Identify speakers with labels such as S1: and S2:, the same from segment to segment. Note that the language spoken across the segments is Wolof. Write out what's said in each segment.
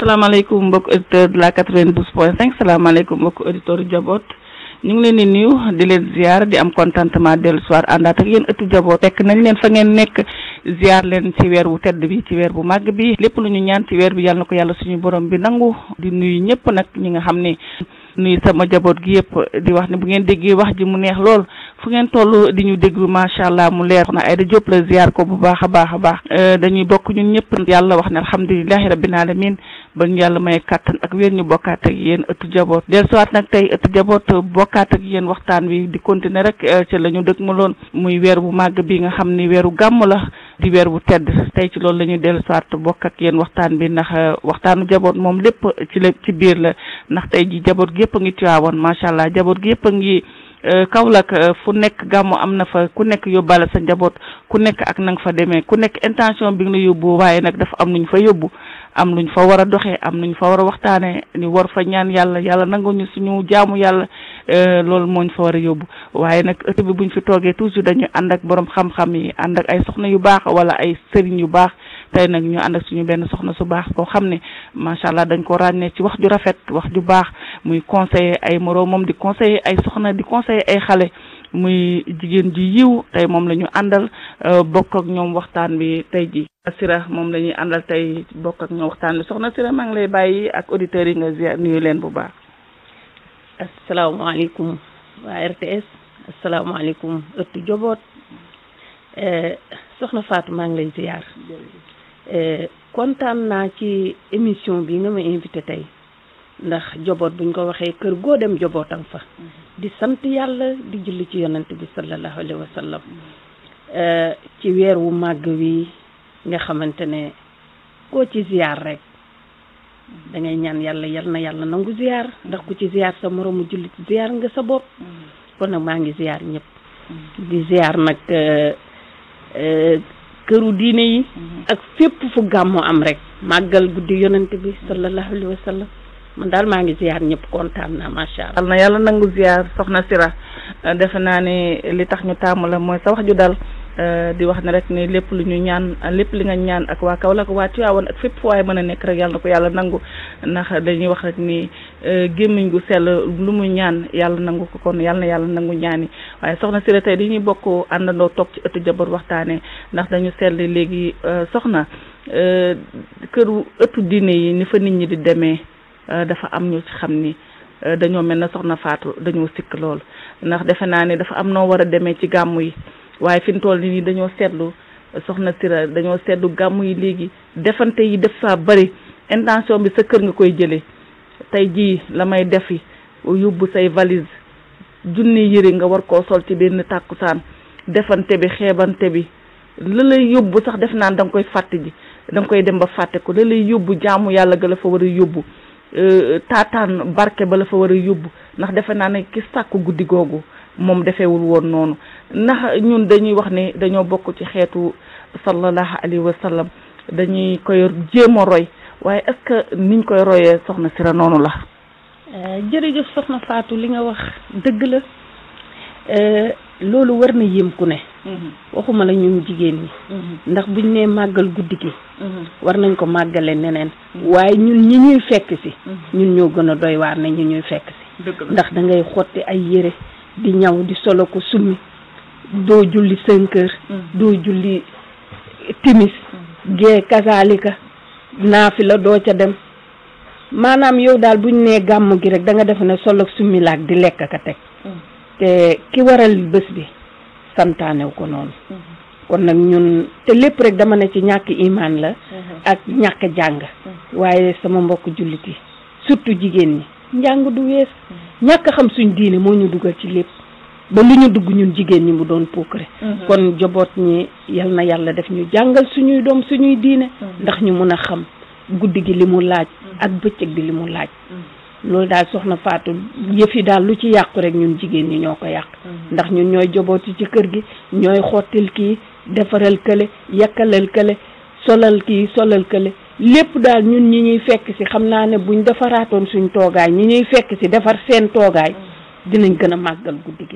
S1: salaamaaleykum mbokk auditeur de la 92 point 5 salaamaaleykum mbokk auditeur jaboot ñu ngi leen di nuyu di leen ziar di am contentement dellu soir àndaat ak yéen ëttu jaboot fekk nañ leen fa ngeen nekk ziar leen ci weer wu tedd bi ci weer bu màgg bi lépp lu ñu ñaan ci weer bi yàlla na ko yàlla suñu borom bi nangu di nuyu ñëpp nag ñi nga xam ne nuyu sama jaboot gi yëpp di wax ne bu ngeen déggee wax ji mu neex lool fu ngeen toll di ñu déglu macha allah mu leer na Aïda Diop la ziar ko bu baax a baax a baax dañuy bokk ñun ñëpp yàlla wax ne alhamdulilahi rabbil alamin ba ñu yàlla may kàttan ak wér ñu bokkaat ak yéen ëttu jaboot del soit nag tey ëttu jaboot bokkaat ak yéen waxtaan wi di continuer rek ci la ñu dëkk ma loon muy weer bu màgg bi nga xam ni weeru gàmm la di weer bu tedd tey ci loolu la ñuy dellu soit bokk ak yéen waxtaan bi ndax waxtaanu jaboot moom lépp ci la ci biir la ndax tey ji jaboot gi yëpp a ngi tuyaawoon macha allah jaboot gi yëpp a ngi Kaolack fu nekk gàmmu am na fa ku nekk yóbbaale sa njaboot ku nekk ak na nga fa demee ku nekk intention bi nga la yóbbu waaye nag dafa am nuñ fa yóbbu am nuñ fa war a doxee am nuñ fa war a waxtaanee ni war fa ñaan yàlla yàlla nangu ñu suñu jaamu yàlla loolu mooñ fa war a yóbbu waaye nag ëtt bi buñ fi toogee toujours dañuy ànd ak borom xam-xam yi ànd ak ay soxna yu baax wala ay sëriñ yu baax tey nag ñu ànd ak suñu benn soxna su baax koo xam ne macha allah dañ ko ràññee ci wax ju rafet wax ju baax muy conseiller ay moroomam di conseiller ay soxna di conseiller ay xale muy jigéen ji yiw tey moom la ñu àndal bokk ak ñoom waxtaan bi tey ji Sira moom la ñuy àndal tey bokk ak ñoom waxtaan bi soxna Sira maa ngi lay bàyyi ak auditeurs yi nga ziar nuyu leen bu baax.
S2: asalaamaaleykum waa RTS asalaamaaleykum ëttu joboot soxna Fatou maa ngi lay ziar kontaan naa ci émission bi nga ma invité tey ndax joboot buñ ko waxee kër goo dem jobootam fa di sant yàlla di julli ci yonent bi sallallahu alayhi wa sallam ci weer wu màgg wi nga xamante ne koo ci ziar rek da ngay ñaan yàlla yal na yàlla nangu ziar ndax ku ci ziar sa moroomu jullit ziar nga sa bopp kon nag maa ngi ziar ñëpp di ziar nag këru diine yi ak fépp fu gàmmu am rek màggal guddi yonent bi sallallahu alayhi wa sallam man daal maa ngi ziar ñëpp kontaan naa macha allah.
S1: na yàlla nangu ziar soxna Sira defe naa ne li tax ñu taamu la mooy sa wax ju dal di wax ne rek ne lépp lu ñu ñaan lépp li nga ñaan ak waa Kaolack waa Tivaouane ak fépp fu waaye mën a nekk rek yàlla na ko yàlla nangu ndax dañuy wax rek ni gémmiñ gu sell lu mu ñaan yàlla nangu ko kon yàlla na yàlla nangu ñaani waaye soxna Sira tey dañuy bokk àndandoo toog ci ëttu jabar waxtaanee ndax dañu seetlu léegi soxna këru ëttu diine yi ni fa nit ñi di demee. dafa am ñu ci xam ni dañoo mel na soxna Faatu dañoo sikk lool ndax defe naa ne dafa am noo war a demee ci gàmmu yi waaye fi mu toll nii dañoo seetlu soxna Sira dañoo seetlu gàmmu yi léegi defante yi def saa bari intention bi sa kër nga koy jëlee tey jii la may defi yóbbu say valise junni yëre nga war koo sol ci benn tàkkusaan defante bi xeebante bi la lay yóbbu sax def naan da nga koy fàtte ji da nga koy dem ba fàtte ko la lay yóbbu jaamu yàlla ga la fa war a yóbbu taataan barke ba la fa war a yóbbu ndax defe naa ne ki sàkku guddi googu moom defeewul woon noonu ndax ñun dañuy wax ne dañoo bokk ci xeetu sallallahu alayhi wa sallam dañuy koy jéem a roy waaye est-ce que niñ koy royee soxna Sira noonu la.
S2: jërëjëf soxna Fatou li nga wax dëgg la loolu war na yéem ku ne. waxuma la ñun jigéen ñi. ndax buñ nee màggal guddi gi. war nañ ko màggale neneen. waaye ñun ñi ñuy fekk si. ñun ñoo gën a doy waar ne ñu ñuy fekk si. ndax da ngay xotti ay yére di ñaw di solo ko summi doo julli cinq heures. doo julli timis. gee kazaalika naafi la doo ca dem. maanaam yow daal buñ nee gàmm gi rek da nga def ne solo summi laak di lekk ka teg. te ki waral bés bi santaanew ko noonu kon nag ñun te lépp rek dama ne ci ñàkk imaan la ak ñàkk jàng waaye sama mbokk jullit yi surtout jigéen ñi njàng du wees ñàkk xam suñ diine moo ñu dugal ci lépp ba lu ñu dugg ñun jigéen ñi mu doon puukare kon joboot ñi yal na yàlla def ñu jàngal suñuy doom suñuy diine ndax ñu mun a xam guddi gi li mu laaj ak bëccëg bi li mu laaj loolu daal soxna Fatou yëf yi daal lu ci yàqu rek ñun jigéen ñi ñoo ko yàq ndax ñun ñooy jobooti ci kër gi ñooy xottil kii defaral kële yakkalal kële solal kii solal kële lépp daal ñun ñi ñuy fekk si xam naa ne buñ defaraatoon suñ toogaay ñi ñuy fekk si defar seen toogaay dinañ gën a màggal guddi gi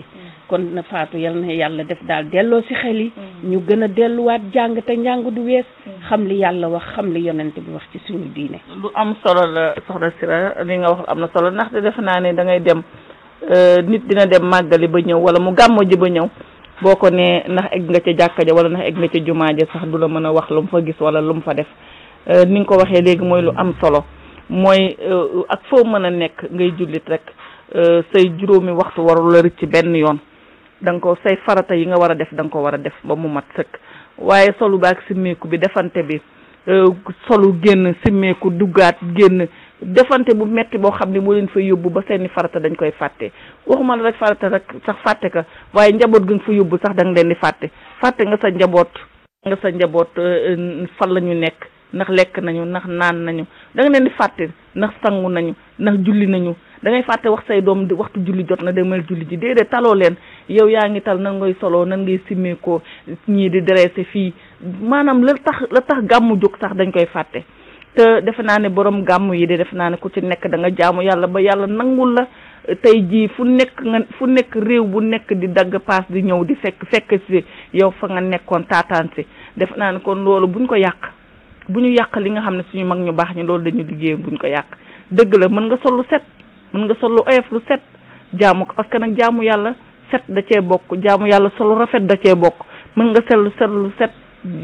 S2: kon na faatu yal na yàlla def daal delloo si xel yi ñu gën a delluwaat jàng te njàng du wees xam li yàlla wax xam li yonent bi wax ci suñu diine
S1: lu am solo la soxna Sira li nga wax am na solo ndaxte defe naa ne da ngay dem nit dina dem màggali ba ñëw wala mu gàmmo ji ba ñëw boo ko nee ndax egg nga ca jàkka ja wala ndax egg nga ca jumaa ja sax du la mën a wax lu mu fa gis wala lu mu fa def ni nga ko waxee léegi mooy lu am solo mooy ak foo mën a nekk ngay jullit rek say juróomi waxtu warul la rëcc benn yoon da nga ko say farata yi nga war a def da nga ko war a def ba mu mat sëkk waaye solu baak simmeeku bi defante bi solu génn simmeeku duggaat génn defante bu metti boo xam ne moo leen fa yóbbu ba seeni farata dañ koy fàtte waxuma la rek farata rek sax fàtte ka waaye njaboot gi nga fa yóbbu sax da nga leen di fàtte fàtte nga sa njaboot nga sa njaboot fan la ñu nekk ndax lekk nañu ndax naan nañu da nga leen di fàtte ndax sangu nañu ndax julli nañu da ngay fàtte wax say doom di waxtu julli jot na demal julli ji déedéet taloo leen yow yaa ngi tal nan ngay soloo nan ngay simmeekoo ñii di dressé fii maanaam la tax la tax gàmmu jóg sax dañ koy fàtte te defe naa ne borom gàmmu yi de defe naa ne ku ci nekk da nga jaamu yàlla ba yàlla nangul la tey jii fu nekk nga fu nekk réew bu nekk di dagg paas di ñëw di fekk fekk si yow fa nga nekkoon taataan si defe naa ne kon loolu buñ ko yàq bu ñu yàq li nga xam ne suñu mag ñu baax ñi loolu dañu liggéey buñ ko yàq dëgg la mën nga sol lu set mën nga sol lu oyof lu set jaamu ko parce que nag jaamu yàlla set da cee bokk jaamu yàlla solu rafet da cee bokk mën nga sellu set lu set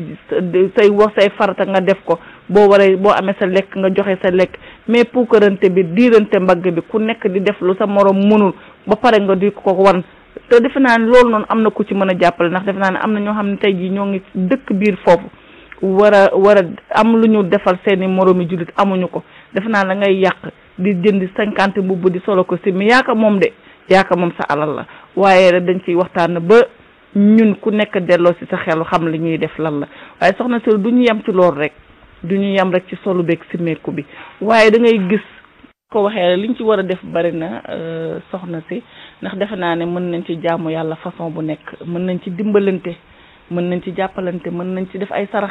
S1: say wax say farata nga def ko boo waree boo amee sa lekk nga joxe sa lekk mais puukarante bi diirante mbagg bi ku nekk di def lu sa morom mënul ba pare nga di ko wan te defe naa ne loolu noonu am na ku ci mën a jàppale ndax defe naa ne am na ñoo xam ne tey jii ñoo ngi dëkk biir foofu war a war a am lu ñu defal seeni moroomi jullit amuñu ko defe naa la ngay yàq di jënd cinquante mbubb di solo ko si mi yaaka moom de yaaka moom sa alal la waaye rek dañ ciy waxtaan ba ñun ku nekk delloo si sa xelu xam li ñuy def lan la waaye soxna si du ñu yem ci loolu rek du ñu yem rek ci solu beeg simmeeku bi waaye da ngay gis ko waxee liñ ci war a def bari na soxna si ndax defe naa ne mën nañ ci jaamu yàlla façon bu nekk mën nañ ci dimbalante mën nañ ci jàppalante mën nañ ci def ay sarax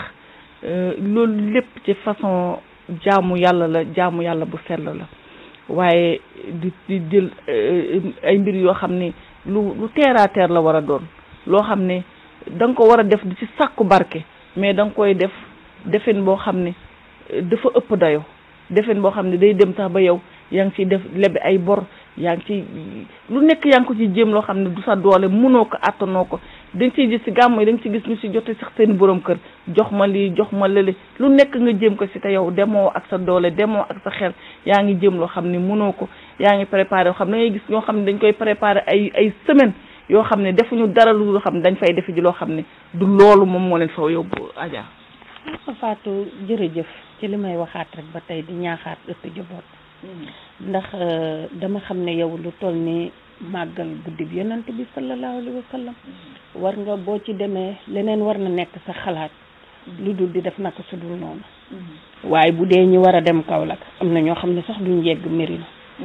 S1: loolu lépp ci façon jaamu yàlla la jaamu yàlla bu sell la waaye di di jël ay mbir yoo xam ne lu lu terre à terre la war a doon loo xam ne da nga ko war a def di ci sàkku barke mais da nga koy def defin boo xam ne dafa ëpp dayo defin boo xam ne day dem sax ba yow yaa ngi ciy def lebe ay bor yaa ngi ci lu nekk yaa ngi ko ci jéem loo xam ne du sa doole mënoo ko àttanoo ko dañ ciy gis ci gàmmu yi dañ ci gis ñu ci jote sax seen borom kër jox ma lii jox ma lële lu nekk nga jéem ko ci te yow demoo ak sa doole demoo ak sa xel yaa ngi jéem loo xam ne mënoo ko yaa ngi préparé yoo xam ne da ngay gis ñoo xam ne dañ koy préparé ay ay semaine yoo xam ne defuñu dara lu xam ne dañ fay defi ji loo xam ne du loolu moom moo leen fa yóbbu Adja.
S2: Fatou jërëjëf ci li may waxaat rek ba tey di ñaaxaat ëtt jaboot ndax dama xam ne yow lu toll ni màggal guddi bi yonent bi sallallahu alayhi wa sallam war nga boo ci demee leneen war na nekk sa xalaat lu dul di def naka su dul noonu waaye bu dee ñi war a dem Kaolack am na ñoo xam ne sax duñ yegg Mérina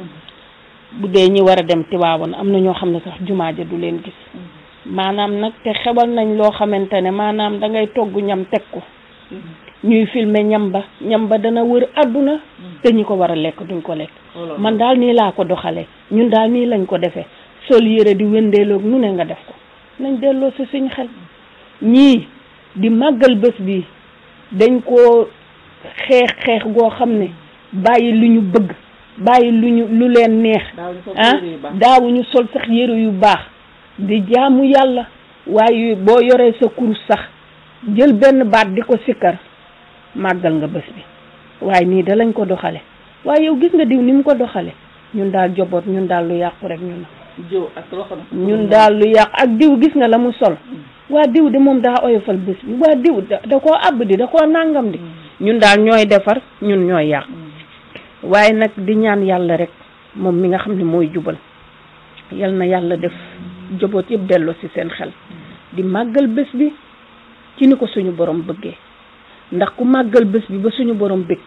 S2: bu dee ñi war a dem Tiwaawan am na ñoo xam ne sax jumaa ja du leen gis maanaam nag te xewal nañ loo xamante ne maanaam da ngay togg ñam teg ko ñuy filmer ñam ba ñam ba dana wër àdduna te ñi ko war a lekk duñ ko lekk man daal nii laa ko doxalee ñun daal nii lañ ko defee sol yére di wëndeeloog nu ne nga def ko nañ delloo si suñ xel ñii di màggal bés bi dañ koo xeex xeex goo xam ne bàyyi lu ñu bëgg bàyyi lu ñu lu leen neex ah daawuñu sol sax yére yu baax di jaamu yàlla waaye boo yoree sa kurus sax jël benn baat di ko sikkar màggal nga bés bi waaye nii da lañ ko doxale waaye yow gis nga diw ni mu ko doxale ñun daal joboot ñun daal lu yàqu rek ñun
S1: jëw ak loxo
S2: ñun daal lu yàqu ak diw gis nga la mu sol waa diw de moom daa oyofal bés bi waa diw da da koo àbb di da koo nàngam di ñun daal ñooy defar ñun ñooy yàq waaye nag di ñaan yàlla rek moom mi nga xam ne mooy jubal yal na yàlla def joboot yëpp delloo ci seen xel di màggal bés bi ci ni ko suñu borom bëggee ndax ku màggal bés bi ba suñu borom bëgg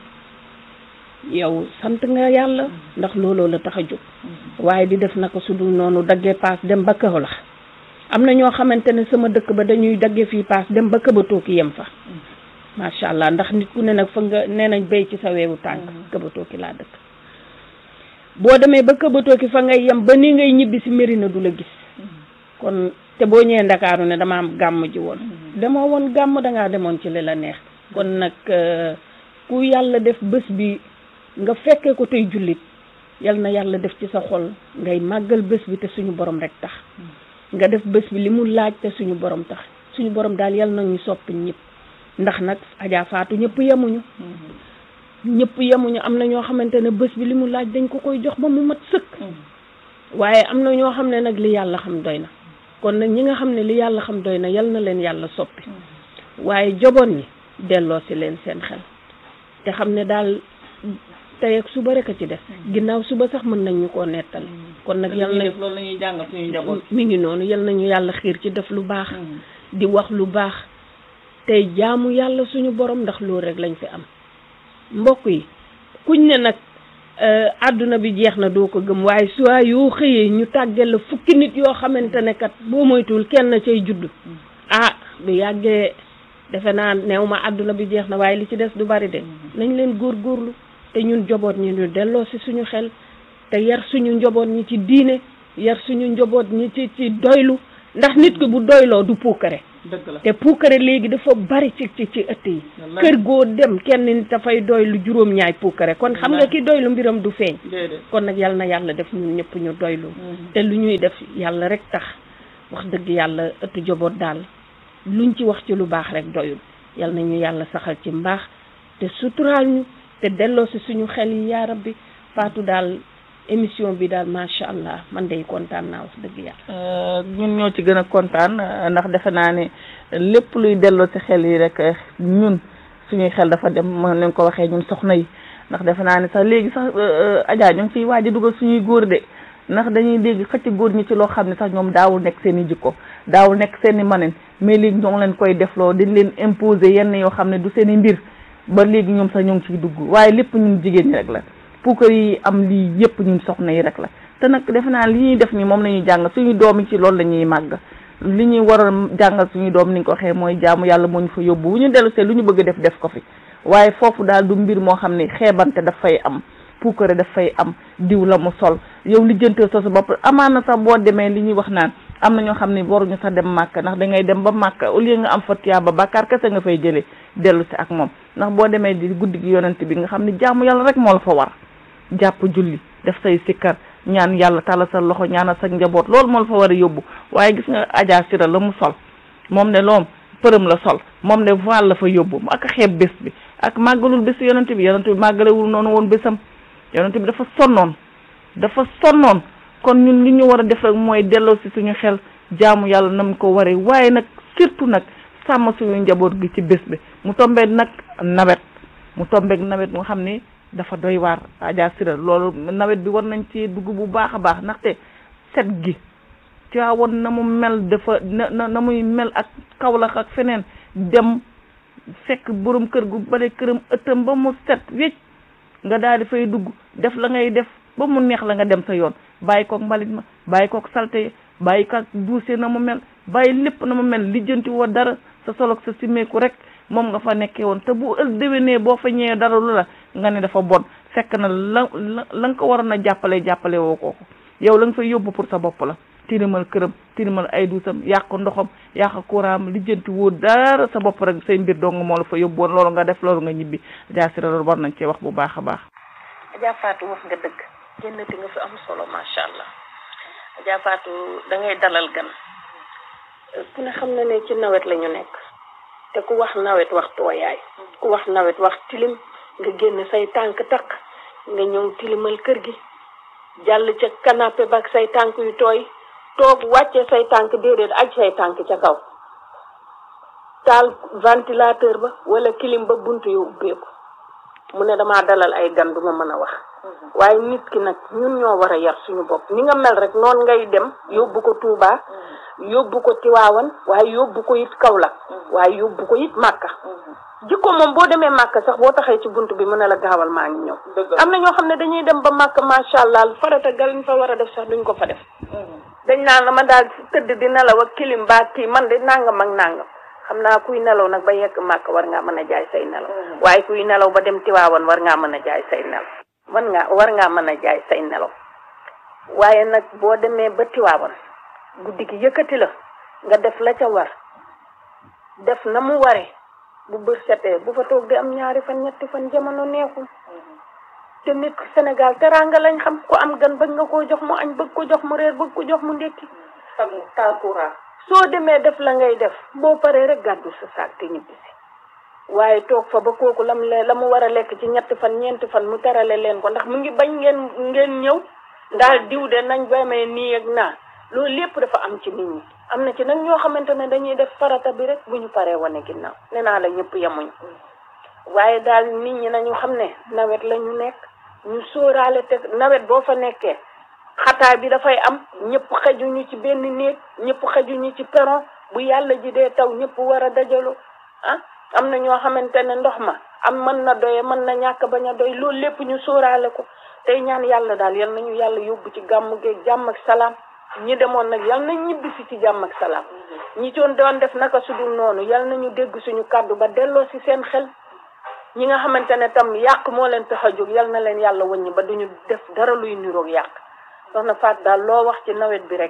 S2: yow sant nga yàlla ndax looloo la tax a jóg waaye di def naka su dul noonu daggee paas dem ba Kaolack am na ñoo xamante ne sama dëkk ba dañuy daggee fii paas dem ba Këbatoo ki yem fa macha allah ndax nit ku ne nag fa nga nee nañ béy ci sa weewu tànk Këbatoo ki laa dëkk boo demee ba Këbatoo ki fa ngay yem ba ni ngay ñibbi si Mérina du la gis kon te boo ñëwee ndakaaru ne dama am gàmm ji woon demoo woon gàmm dangaa demoon ci li la neex kon nag ku yàlla def bés bi nga fekkee ko tey jullit yal na yàlla def ci sa xol ngay màggal bés bi te suñu borom rek tax nga def bés bi li mu laaj te suñu borom tax suñu borom daal yal na ñu soppi ñëpp ndax nag Adja Fatou ñëpp yemuñu ñëpp yemuñu am na ñoo xamante ne bés bi li mu laaj dañ ko koy jox ba mu mat sëkk waaye am na ñoo xam ne nag li yàlla xam doy na kon nag ñi nga xam ne li yàlla xam doy na yal na leen yàlla soppi waaye joboon ñi delloo si leen seen xel te xam ne daal tey ak suba rek a ci def ginnaaw suba sax mën nañ ñu koo nettali kon nag yal na
S1: loolu la ñuy jàngal suñu njaboot
S2: mi ngi noonu yal nañu yàlla xiir ci def lu baax di wax lu baax tey jaamu yàlla suñu borom ndax loolu rek lañ fi am mbokk yi kuñ ne nag àdduna bi jeex na doo ko gëm waaye soit yoo xëyee ñu tàggal la fukki nit yoo xamante ne kat boo moytuwul kenn cay judd ah bu yàggee defe naa neew ma àdduna bi jeex na waaye li ci des du bari de nañ leen góorgóorlu te ñun njaboot ñi ñu delloo si suñu xel te yar suñu njaboot ñi ci diine yar suñu njaboot ñi ci ci doylu ndax nit ki bu doyloo du puukare
S1: dëgg la
S2: te puukare léegi dafa bari ci ci ci ëtt yi kër goo dem kenn nit dafay doylu juróom-ñaay puukare kon xam nga ki doylu mbiram du feeñ kon nag yal na yàlla def ñun ñëpp ñu doylu te lu ñuy def yàlla rek tax wax dëgg yàlla ëttu njaboot daal luñ ci wax ci lu baax rek doyul yal na ñu yàlla saxal ci mbaax te suturaal ñu te delloo si suñu xel yi yaa rabbi Fatou daal émission bi daal macha allah man day kontaan naa wax dëgg yàlla.
S1: ñun ñoo ci gën a kontaan ndax defe naa ne lépp luy delloo ci xel yi rek ñun suñuy xel dafa dem mën leen ko waxee ñun soxna yi ndax defe naa ne sax léegi sax Adja ñu ngi fiy waaj a dugal suñuy góor de ndax dañuy dégg xëcc góor ñi ci loo xam ne sax ñoom daawul nekk seen i jikko daawul nekk seen i manen mais léegi ñoo ngi leen koy defloo dañ leen imposer yenn yoo xam ne du seen i mbir ba léegi ñoom sax ñoo ngi ciy dugg waaye lépp ñun jigéen ñi rek la. puukar yi am lii yëpp ñun soxna yi rek la te nag defe naa li ñuy def nii moom la ñuy jàng suñu doom yi ci loolu la ñuy màgg li ñuy war a jàngal suñu doom ni nga ko waxee mooy jaamu yàlla moo ñu fa yóbbu bu ñu dellu see lu ñu bëgg def def ko fi waaye foofu daal du mbir moo xam ne xeebante daf fay am puukare daf fay am diw la mu sol yow li jëntee sa sa bopp amaan na sax boo demee li ñuy wax naan am na ñoo xam ne waruñu sax dem màkk ndax da ngay dem ba màkk au lieu nga am fa tiyaaba bàkkaar kese nga fay jëlee dellu si ak moom ndax boo demee di guddi gi yonent bi nga xam ne jaamu yàlla rek moo la fa war jàpp julli def say sikkar ñaan yàlla tàlla sa loxo ñaanal sa njaboot loolu moo la fa war a yóbbu waaye gis nga Adja Sira la mu sol moom ne loom përëm la sol moom ne voile la fa yóbbu ak xeeb bés bi ak màggalul bés yonent bi yonent bi màggalewul noonu woon bésam yonent bi dafa sonnoon dafa sonnoon kon ñun li ñu war a def rek mooy delloo si suñu xel jaamu yàlla nam ko waree waaye nag surtout nag sàmm suñu njaboot gi ci bés bi mu tombeek nag nawet mu tombeek nawet nga xam ni dafa doy waar Adja Sira loolu nawet bi war nañ ci dugg bu baax a baax ndaxte set gi Tiwaawan na mu mel dafa na na muy mel ak Kawlax ak feneen dem fekk borom kër gu bale këram ëttam ba mu set wécc nga daal di fay dugg def la ngay def ba mu neex la nga dem sa yoon bàyyi kook mbalit ma bàyyi kook salte bàyyi kook duuse na mu mel bàyyi lépp na mu mel lijjanti woo dara sa solog sa simeeku rek moom nga fa nekkee woon te bu ël déwénee boo fa ñëwee dara lu la nga ne dafa bon fekk na la la la nga ko waroon a jàppale jàppale woo kooku yow la nga fay yóbbu pour sa bopp la tilimal këram tilimal ay duusam yàq ndoxam yàq courant lijjanti woo dara sa bopp rek say mbir dong moo la fa yóbbu woon loolu nga def loolu nga ñibbi Adja Sira loolu war nañ cee wax bu baax a baax.
S2: Adja Fatou wax nga dëgg génnati nga fi am solo macha allah Adja Fatou da ngay dalal gan ku ne xam na ne ci nawet la ñu nekk te ku wax nawet wax tooyaay ku wax nawet wax tilim nga génn say tànk takk nga ñëw tilimal kër gi jàll ca canapé ba ak say tànk yu tooy toog wàcce say tànk déedéet aj say tànk ca kaw taal ventilateur ba wala clim ba bunt yu ubbeeku mu ne damaa dalal ay gan du ma mën a wax waaye nit ki nag ñun ñoo war a yar suñu bopp ni nga mel rek noonu ngay dem yóbbu ko Touba yóbbu ko Tiwaawan waaye yóbbu ko it Kaolack waaye yóbbu ko it Màkka jikko moom boo demee Màkka sax boo taxee ci bunt bi mu ne la gaawal maa ngi ñëw am na ñoo xam ne dañuy dem ba Màkka macha allah farata galiñ fa war a def sax duñ ko fa def dañ naan la ma daal tëdd di nelaw ak kilim baa kii man de nangam ak nangam xam naa kuy nelaw nag ba yegg Màkka war ngaa mën a jaay say nelaw waaye kuy nelaw ba dem Tiwaawan war ngaa mën a jaay say nelaw war ngaa war ngaa mën a jaay say nelaw waaye nag boo demee ba Tiwaawan guddi gi yëkkati la nga def la ca war def na mu ware bu bër setee bu fa toog di am ñaari fan ñetti fan jamono neexul te nit Sénégal teraanga lañ xam ku am gan bëgg nga koo jox mu añ bëgg ko jox mu reer bëgg ko jox mu ndékki
S1: taal courant
S2: soo demee def la ngay def boo paree rek gàddu sa saak te ñibbisi waaye toog fa ba kooku lam le la mu war a lekk ci ñetti fan ñeenti fan mu terale leen ko ndax mu ngi bañ ngeen ngeen ñëw daal diw de nañ bamee nii ak naa loolu lépp dafa am ci nit ñi am na ci nag ñoo xamante ne dañuy def farata bi rek bu ñu paree wane ginnaaw nee naa la ñëpp yemuñ waaye daal nit ñi nañu xam ne nawet la ñu nekk ñu sóoraale te nawet boo fa nekkee xataay bi dafay am ñëpp xajuñu ci benn néeg ñëpp xajuñu ci peron bu yàlla ji dee taw ñëpp war a dajaloo ah am na ñoo xamante ne ndox ma am mën na doye mën na ñàkk bañ a doy loolu lépp ñu sóoraale ko tey ñaan yàlla daal yal nañu yàlla yóbbu ci gàmmu geeg jàmm ak salaam ñi demoon nag yal nañ ñibbisi ci jàmm ak salaam ñi coon doon def naka sudul noonu yal nañu dégg suñu kàddu ba delloo si seen xel ñi nga xamante ne tam yàq moo leen tax a jóg yal na leen yàlla wëññi ba duñu def dara luy niroog yàq soxna Faat daal loo wax ci nawet bi rek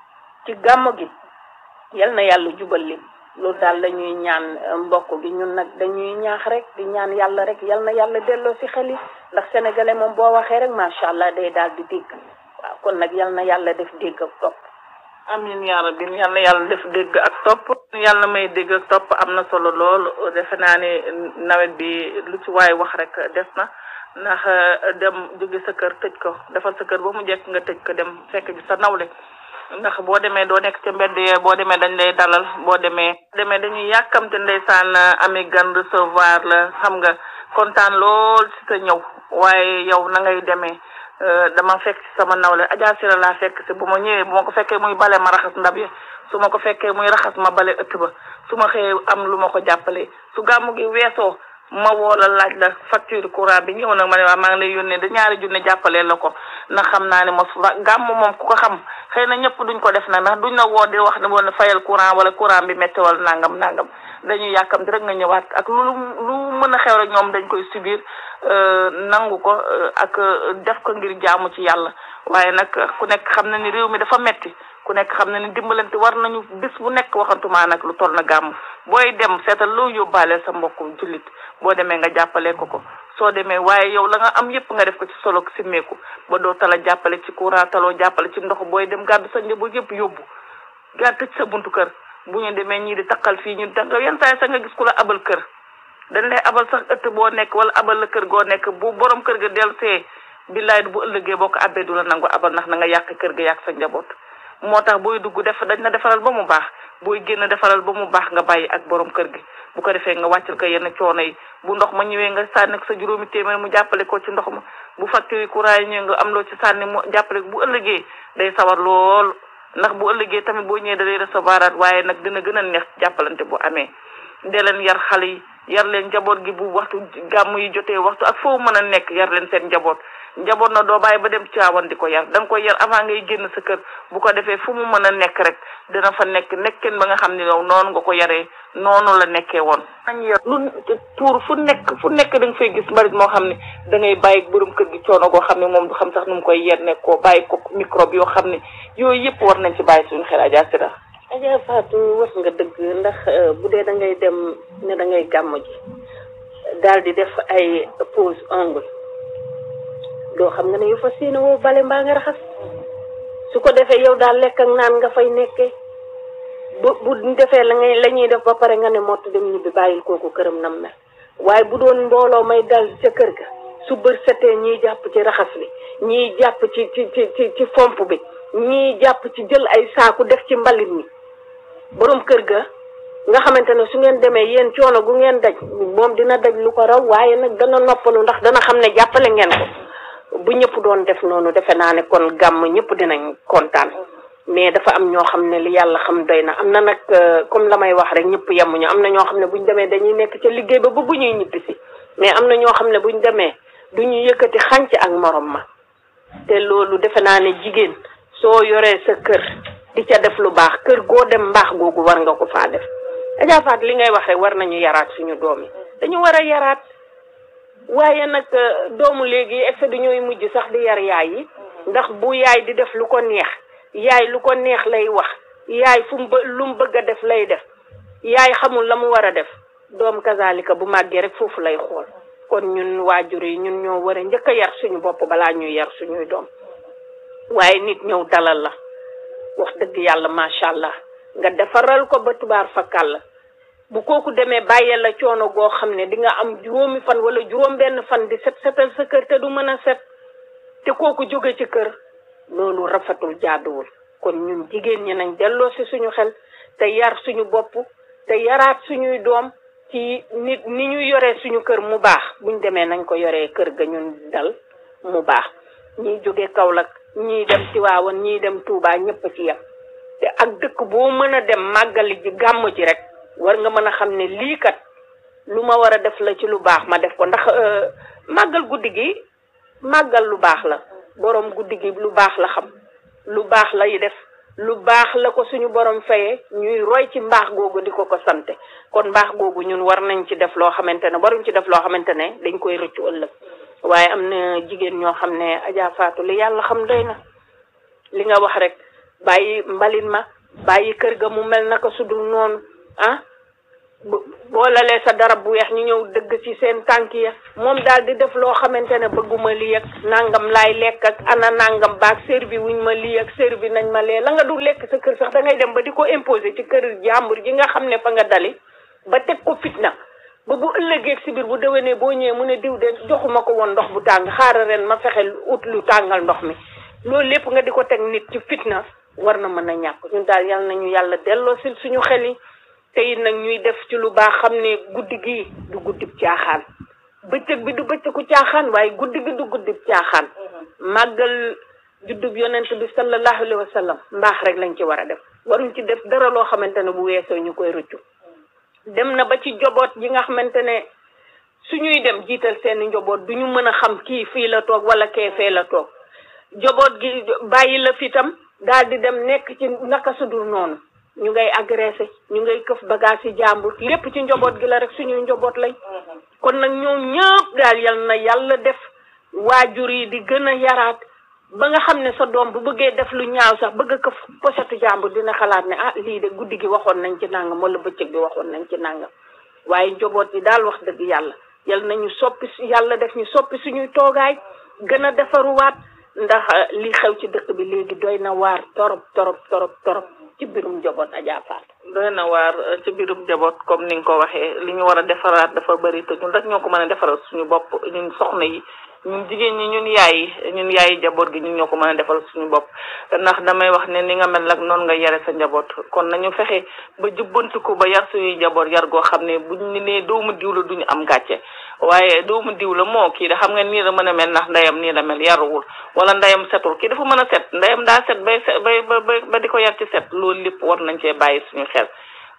S2: ci gàmmu gi yal na yàlla jubal lim loolu daal la ñuy ñaan mbokk gi ñun nag dañuy ñaax rek di ñaan yàlla rek yal na yàlla delloo si xel yi ndax sénégalais moom boo waxee rek macha allah day daal di dégg waaw kon nag yal na yàlla def dégg ak topp.
S1: amin yaa rabbi yal na yàlla def dégg ak topp yàlla may dégg ak topp am na solo lool defe naa ne nawet bi lu ci waay wax rek des na ndax dem jóge sa kër tëj ko defal sa kër ba mu jekk nga tëj ko dem fekk ji sa nawle ndax boo demee doo nekk ca mbedd yee boo demee dañ lay dalal boo demee demee dañuy yàkkamte ndeysaan ami gan recevoir la xam nga kontaan lool ci sa ñëw waaye yow na ngay demee dama fekk ci sama nawle Adja Sira laa fekk si bu ma ñëwee bu ma ko fekkee muy bale ma raxas ndab yi su ma ko fekkee muy raxas ma bale ëtt ba su ma xëyee am lu ma ko jàppalee su gàmmu gi weesoo ma woo la laaj la facture courant bi ñëw nag ma ne waa maa ngi lay yónnee da ñaari junne jàppalee la ko ndax xam naa ne mos gàmm moom ku ko xam xëy na ñëpp duñ ko def nag ndax duñ la woo di wax ne woon fayal courant wala courant bi métti wala nangam nangam dañuy yàkkamti rek nga ñëwaat ak lu lu mën a xew rek ñoom dañ koy subir nangu ko ak def ko ngir jaamu ci yàlla waaye nag ku nekk xam na ni réew mi dafa metti ku nekk xam na ni dimbalante war nañu bis bu nekk waxantumaa nag lu toll na gàmm booy dem seetal loo yóbbaale sa mbokku jullit boo demee nga jàppale ko ko soo demee waaye yow la nga am yépp nga def ko ci solo simmeeku ba doo tala jàppale ci courant taloo jàppale ci ndox booy dem gàddu sa njaboot yépp yóbbu gàddu tëj sa buntu kër bu ñu demee ñii di takkal fii ñu danga yenn saa yi sax nga gis ku la abal kër dañ lay abal sax ëtt boo nekk wala abal la kër goo nekk bu borom kër ga del see billaay bu ëllëgee boo ko abbee du la nangu abal ndax na nga yàq kër ga yàq sa njaboot moo tax booy dugg def dañ la defaral ba mu baax booy génn defaral ba mu baax nga bàyyi ak borom kër gi bu ko defee nga wàccal ko yenn coono yi bu ndox ma ñëwee nga sànni sa juróomi téeméer mu jàppale ko ci ndox ma bu facture courant yi ñëwee nga am loo ci sànni mu jàppale bu ëllëgee day sawar lool ndax bu ëllëgee tamit boo ñëwee da lay recevoiraat waaye nag dina gën a neex jàppalante bu amee dee leen yar xale yi yar leen njaboot gi bu waxtu gàmm yi jotee waxtu ak foo mën a nekk yar leen seen njaboot njaboot na doo bàyyi ba dem caawan di ko yar da nga koy yar avant ngay génn sa kër bu ko defee fu mu mën a nekk rek dina fa nekk nekkeen ba nga xam ne yow noonu nga ko yaree noonu la nekkee woon. nañ yar lu tuur fu nekk fu nekk da nga fay gis mbarit moo xam ne da ngay bàyyi borom kër gi coono goo xam ne moom du xam sax nu mu koy yer nekk koo bàyyi ko microbe yoo xam ne yooyu yëpp war nañ ci bàyyi suñu xel Adja Sira.
S2: Adja Fatou wax nga dëgg ndax bu dee da ngay dem ne da ngay gàmm ji daal di def ay pose ongle doo xam nga ne yu fa séene woo bale mbaa nga raxas su ko defee yow daal lekk ak naan nga fay nekkee bu bu defee la ngay la ñuy def ba pare nga ne mott dem ñibbi bàyyil kooku këram nam mel waaye bu doon mbooloo may dal ca kër ga su bër setee ñiy jàpp ci raxas bi ñiy jàpp ci ci ci ci ci fomp bi ñiy jàpp ci jël ay saaku def ci mbalit mi borom kër ga nga xamante ne su ngeen demee yéen coono gu ngeen daj moom dina daj lu ko raw waaye nag dana noppalu ndax dana xam ne jàppale ngeen ko bu ñëpp doon def noonu defe naa ne kon gàmm ñëpp dinañ kontaan mais dafa am ñoo xam ne li yàlla xam doy na am na nag comme la may wax rek ñëpp yemuñu am na ñoo xam ne buñ demee dañuy nekk ca liggéey ba ba bu ñuy ñibbisi mais am na ñoo xam ne buñ demee du ñu yëkkati xànc ak morom ma te loolu defe naa ne jigéen soo yoree sa kër di ca def lu baax kër goo dem mbaax googu war nga ko faa def Adja Faat li ngay wax rek war nañu yaraat suñu doom yi dañu war a yaraat waaye nag doomu léegi effet du ñooy mujj sax di yar yaay yi ndax bu yaay di def lu ko neex
S3: yaay lu ko neex lay wax yaay fu mu lu mu bëgg a def lay def yaay xamul la mu war a def doom kazalika bu màggee rek foofu lay xool kon ñun waajur yi ñun ñoo war a njëkk a yar suñu bopp balaa ñuy yar suñuy doom waaye nit ñëw dalal la wax dëgg yàlla macha allah nga defaral ko ba tubaar fakkal la bu kooku demee bàyyee la coono goo xam ne di nga am juróomi fan wala juróom benn fan di set setal sa kër te du mën a set te kooku jóge ci kër loolu rafetul jaaduwul kon ñun jigéen ñi nañ delloo si suñu xel te yar suñu bopp te yaraat suñuy doom ci nit ni ñu yoree suñu kër mu baax buñ demee nañ ko yoree kër ga ñun dal mu baax ñiy jóge Kaolack ñii dem Tiwaawan ñii dem Touba ñëpp ci yem te ak dëkk boo mën a dem màggali ji gàmm ji rek war nga mën a xam ne lii kat lu ma war a def la ci lu baax ma def ko ndax màggal guddi gi màggal lu baax la borom guddi gi lu baax la xam lu baax lay def lu baax la ko suñu borom fayee ñuy roy ci mbaax googu di ko ko sante kon mbaax googu ñun war nañ ci def loo xamante ne waruñ ci def loo xamante ne dañ koy rëccu ëllëg waaye am na jigéen ñoo xam ne Adja Fatou li yàlla xam doy na li nga wax rek bàyyi mbalit ma bàyyi kër ga mu mel naka su dul noonu ah boo lalee sa darab bu weex ñu ñëw dëgg ci seen tànk ya moom daal di def loo xamante ne bëgguma lii ak nangam laay lekk ak ana nangam baag servi wuñ ma lii ak servi nañ ma lee la nga du lekk sa kër sax da ngay dem ba di ko imposer ci kër jàmbur ji nga xam ne fa nga dali ba teg ko fitna ba bu ëllëgee si biir bu déwénee boo ñëwee mu ne diw de joxuma ko woon ndox bu tàng xaaral ren ma fexe ut lu tàngal ndox mi loolu lépp nga di ko teg nit ci fitna war na mën a ñàkk ñun daal yal nañu yàlla delloo si suñu xel yi te it nag ñuy def ci lu baax xam ne guddi gi du guddib caaxaan bëccëg bi du bëccëgu caaxaan waaye guddi gi du guddib caaxaan màggal juddub yonent bi sallallahu alayhi wa sallam mbaax rek lañ ci war a def waruñ ci def dara loo xamante ne bu weesoo ñu koy rëccu dem na ba ci njoboot yi nga xamante ne suñuy dem jiital seeni njoboot du ñu mën a xam kii fii la toog wala kee fee la toog njoboot gi bàyyi la fi tam daal di dem nekk ci naka sudul noonu ñu ngay agressé ñu ngay këf bagage yi jàmbur lépp ci njaboot gi la rek suñuy njaboot lañ kon nag ñoom ñëpp daal yal na yàlla def waajur yi di gën a yaraat ba nga xam ne sa doom bu bëggee def lu ñaaw sax bëgg a këf posetu jàmbur dina xalaat ne ah lii de guddi gi waxoon nañ ci nangam wala bëccëg bi waxoon nañ ci nangam waaye njaboot yi daal wax dëgg yàlla yal nañu soppi yàlla def ñu soppi suñuy toogaay gën a defaruwaat ndax li xew ci dëkk bi léegi doy na waar torop torop torop torop ci biirum njaboot Adja Fatou
S1: doy na waar ci biirum njaboot comme ni nga ko waxee li ñu war a defaraat dafa bëri te ñun rek ñoo ko mën a defaral suñu bopp ñun soxna yi ñun jigéen ñi ñun yaay yi ñun yaay yi njaboot gi ñun ñoo ko mën a defal suñu bopp ndax damay wax ne ni nga mel nag noonu nga yare sa njaboot kon nañu fexe ba jubbantiku ba yar suñuy njaboot yar goo xam ne buñ ñu nee doomu diw la duñu am gàcce waaye doomu diw la moo kii da xam nga nii la mën a mel ndax ndeyam nii la mel yaruwul wala ndeyam setul kii dafa mën a set ndeyam daa set bay bay ba ba di ko yar ci set loolu lépp war nañ cee bàyyi suñu xel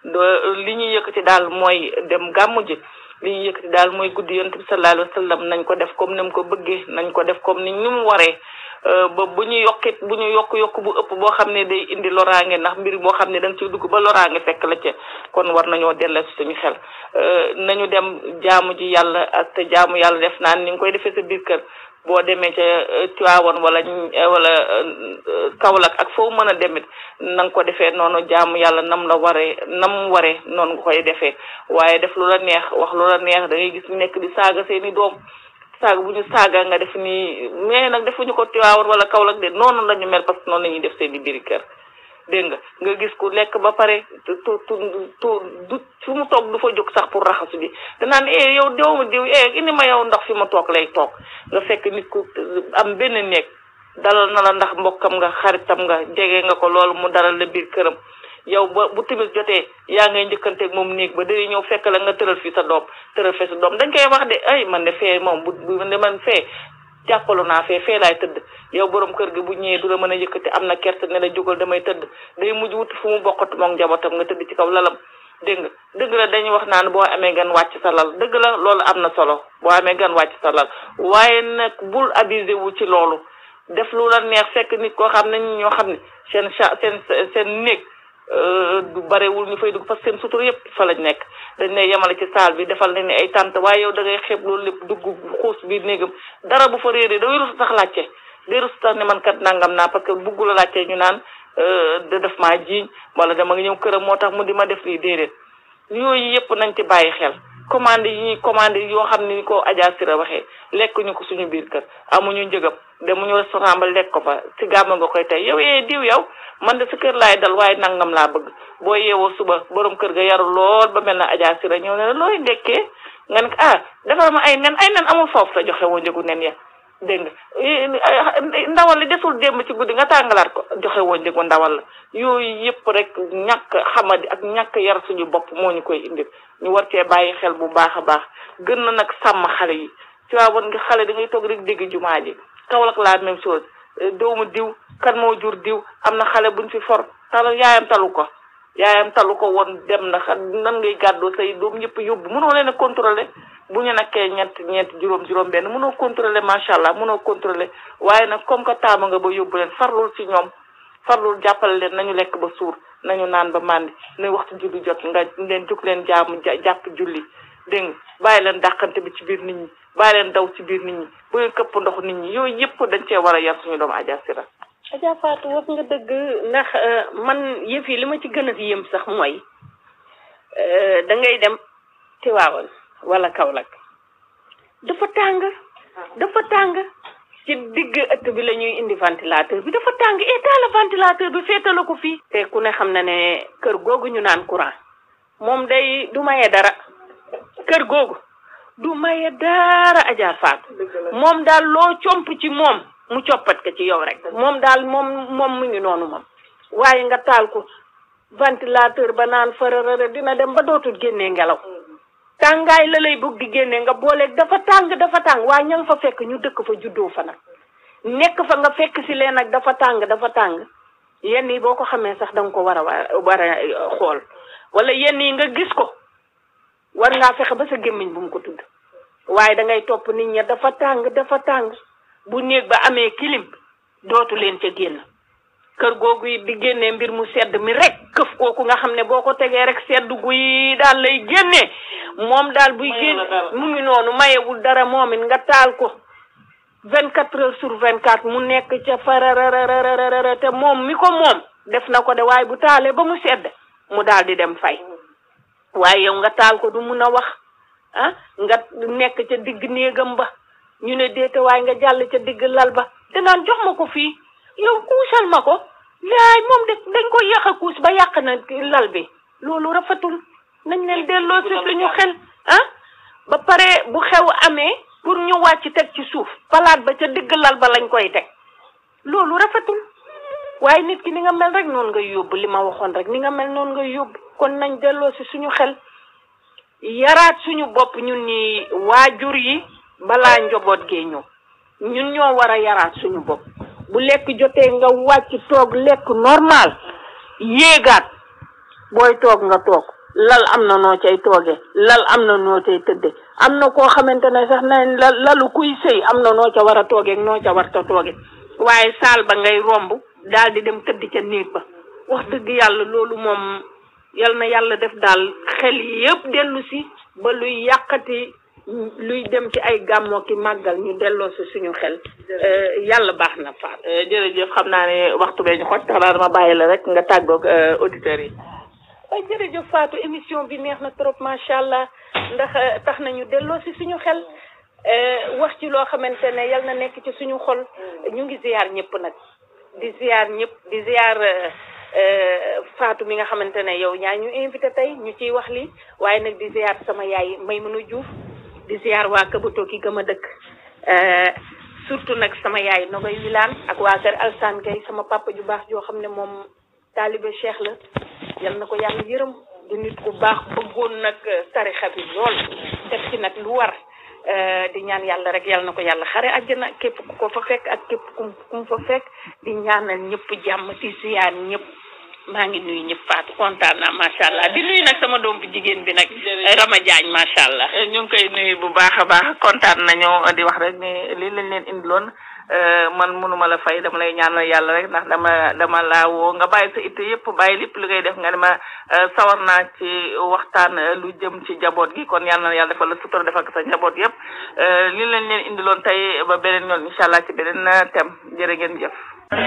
S1: li ñuy yëkkati daal mooy dem gàmmu ji li ñuy yëkkati daal mooy guddi yonent bi sallallahu alayhi wa sallam nañ ko def comme ni mu ko bëggee nañ ko def comme ni ni mu waree ba bu ñu yokkit bu ñu yokk yokk bu ëpp boo xam ne day indi loraange ndax mbir boo xam ne da nga ciy dugg ba loraange fekk la ca kon war nañoo delloo si suñu xel nañu dem jaamu ji yàlla ak te jaamu yàlla def naan ni nga koy defee sa biir kër boo demee ca Tiwaawan wala wala Kaolack ak foo mën a demit na nga ko defee noonu jaamu yàlla nam la waree nam waree noonu nga koy defee waaye def lu la neex wax lu la neex da ngay gis ñu nekk di saaga seeni doom saaga bu ñu saaga nga def nii mais nag defuñu ko Tiwaawan wala Kaolack de noonu la ñu mel parce que noonu la ñuy def seeni biir kër dégg nga nga gis ku lekk ba pare tu tu tu du fu mu toog du fa jóg sax pour raxasu bi danaan eh yow doomu diw eh indi ma yow ndox fi ma toog lay toog nga fekk nit ku am benn néeg dalal na la ndax mbokkam nga xaritam nga jege nga ko loolu mu dalal la biir këram yow ba bu timis jotee yaa ngay njëkkanteeg moom néeg ba day ñëw fekk la nga tëral fii sa doom tëral fee sa doom dañ koy wax de ay man de fee moom bu bu man fee jàppalu naa fee fee laay tëdd yow borom kër gi bu ñëwee du la mën a yëkkati am na kerte ne la jógal damay tëdd day mujj wuti fu mu bokkatu moom njabootam nga tëdd ci kaw lalam dégg nga dëgg la dañuy wax naan boo amee gan wàcc sa lal dëgg la loolu am na solo boo amee gan wàcc sa lal waaye nag bul abusé wu ci loolu def lu la neex fekk nit koo xam ne ñoo xam ne seen cha seen seen néeg du barewul ñu fay dugg parce que seen sutur yëpp fa lañ nekk dañ ne yemale ci saal bi defal nañ ne ay tànt waaye yow da ngay xeeb loolu lépp dugg xuus biir néegam dara bu fa réeree da wéru sax laajte di rus tax ne man kat nangam naa parce que buggu la laajte ñu naan da def maa jiiñ wala dama nga ñëw këram moo tax mu di ma def lii déedéet yooyu yëpp nañ ci bàyyi xel commande yi ñuy commande yoo xam ne ni ko Adja Sira waxee lekk ñu ko suñu biir kër amuñu njëgam demuñu restaurant ba lekk ko fa si gàmm nga koy tey yow yee diw yow man de sa kër laay dal waaye nangam laa bëgg boo yeewoo suba borom kër ga yaru lool ba mel na Adja Sira ñëw ne la looy ndekkee nga ne ah defal ma ay nen ay nen amul foofu sa joxe woo njëgu nen ya dégg nga ndawal li desul démb ci guddi nga tàngalaat ko joxe woo njëgu ndawal la yooyu yëpp rek ñàkk xamadi ak ñàkk yar suñu bopp moo ñu koy indil ñu war cee bàyyi xel bu baax a baax gën na nag sàmm xale yi ci waa woon nga xale da ngay toog rek dégg jumaa ji Kaolack la même chose doomu diw kan moo jur diw am na xale buñ fi for tal yaayam talu ko yaayam talu ko woon dem na xam nan ngay gàddoo say doom yëpp yóbbu mënoo leen a contrôler bu ñu nekkee ñett ñeent juróom juróom benn mënoo contrôler macha allah mënoo contrôler waaye nag comme que taama nga ba yóbbu leen farlul ci ñoom farlul jàppale leen nañu lekk ba suur nañu naan ba màndi nañ waxtu julli jot nga leen jóg leen jaamu jàpp julli dégg nga bàyyi leen dàqante bi ci biir nit ñi bàyyi leen daw ci biir nit ñi bu ngeen këpp ndox nit ñi yooyu yëpp dañ cee war a yar suñu doomu Adja Sira
S3: Adja Fatou wax nga dëgg ndax man yëf yi li ma ci gën a yëm sax mooy da ngay dem Tiwaawan wala Kaolack dafa tàng dafa tàng ci digg ëtt bi la ñuy indi ventilateur bi dafa tàng et taala ventilateur bi féetala ko fii te ku ne xam na ne kër googu ñu naan courant moom day du maye dara kër googu du maye dara Adja Fatou moom daal loo comp ci moom mu coppat ko ci yow rek moom daal moom moom mu ngi noonu moom waaye nga taal ko ventilateur ba naan fararara dina dem ba dootul génnee ngelaw tàngaay la lay bëgg di génnee nga booleeg dafa tàng dafa tàng waaye ña nga fa fekk ñu dëkk fa juddoo fa nag nekk fa nga fekk si leen nag dafa tàng dafa tàng yenn yi boo ko xamee sax da nga ko war a war a xool wala yenn yi nga gis ko war ngaa fexe ba sa gémmiñ bu mu ko tudd waaye da ngay topp nit ña dafa tàng dafa tàng bu néeg ba amee kilim dootu leen ca génn kër googu it di génnee mbir mu sedd mi rek këf kooku nga xam ne boo ko tegee rek sedd guy daal lay génnee moom daal buy génn mu ngi noonu mayewul dara moom it nga taal ko vingt quatre heures sur vingt quatre mu nekk ca fararararara te moom mi ko moom def na ko de waaye bu taalee ba mu sedd mu daal di dem fay waaye yow nga taal ko du mun a wax ah nga nekk ca digg néegam ba ñu ne déete waaye nga jàll ca digg lal ba danaan jox ma ko fii yow kuusal ma ko yaay moom de dañ ko yàq a kuus ba yàq na lal bi loolu rafetul nañ leen delloo si suñu xel ah ba pare bu xew amee pour ñu wàcc teg ci suuf palaat ba ca digg lal ba lañ koy teg loolu rafetul waaye nit ki ni nga mel rek noonu ngay yóbbu li ma waxoon rek ni nga mel noonu ngay yóbbu kon nañ delloo si suñu xel yaraat suñu bopp ñun ñi waajur yi balaa njaboot gee ñëw ñun ñoo war a yaraat suñu bopp bu lekk jotee nga wàcc toog lekk normal yéegaat booy toog nga toog lal am na noo cay tooge lal am na noo cay tëdde am na koo xamante ne sax nañ la lalu kuy sëy am na noo ca war a tooge noo ca war ta tooge waaye saal ba ngay romb daal di dem tëdd ca néeg ba wax dëgg yàlla loolu moom yal na yàlla def daal xel yëpp dellu si ba luy yàqati luy dem ci ay gàmmoo ki màggal ñu delloo si suñu xel yàlla baax na Fatou.
S1: jërëjëf xam naa ne waxtu bee ñu xoj tax naa dama bàyyi la rek nga tàggoog auditeurs yi.
S3: waaye jërëjëf Fatou émission bi neex na trop macha allah ndax tax nañu delloo si suñu xel wax ci loo xamante ne yal na nekk ci suñu xol ñu ngi ziar ñëpp nag di ziar ñëpp di ziar. Fatou mi nga xamante ne yow ñaa ñu invité tey ñu ciy wax li waaye nag di ziar sama yaay Maymuna Diouf di ziar waa Kabato ki gëm a dëkk surtout nag sama yaay Nogoy Wilaan ak waa kër Alsaan Gay sama papa ju baax joo xam ne moom taalibe Cheikh la yal na ko yàlla yërëm di nit ku baax bëggoon nag tarixa bi lool def ci nag lu war di ñaan yàlla rek yal na ko yàlla xare àjjana képp ku ko fa fekk ak képp ku mu fa fekk di ñaanal ñëpp jàmm di ziar ñëpp maa ngi nuyu ñëpp Fatou kontaan naa macha allah di nuyu nag sama doom bu jigéen bi nag. Rama Diagne macha allah.
S1: ñu ngi koy nuyu bu baax a baax kontaan nañu di wax rek ne lii lañ leen indiloon
S4: man mënuma la fay dama lay ñaanal yàlla rek ndax dama dama laa woo nga bàyyi sa itte yëpp bàyyi lépp li ngay def nga ne ma sawar naa ci waxtaan lu jëm ci njaboot gi kon yàlla na yàlla defal la sutura defal ko sa njaboot yëpp li leen leen indiloon tey ba beneen yoon incha allah ci beneen thème jërë ngeen jëf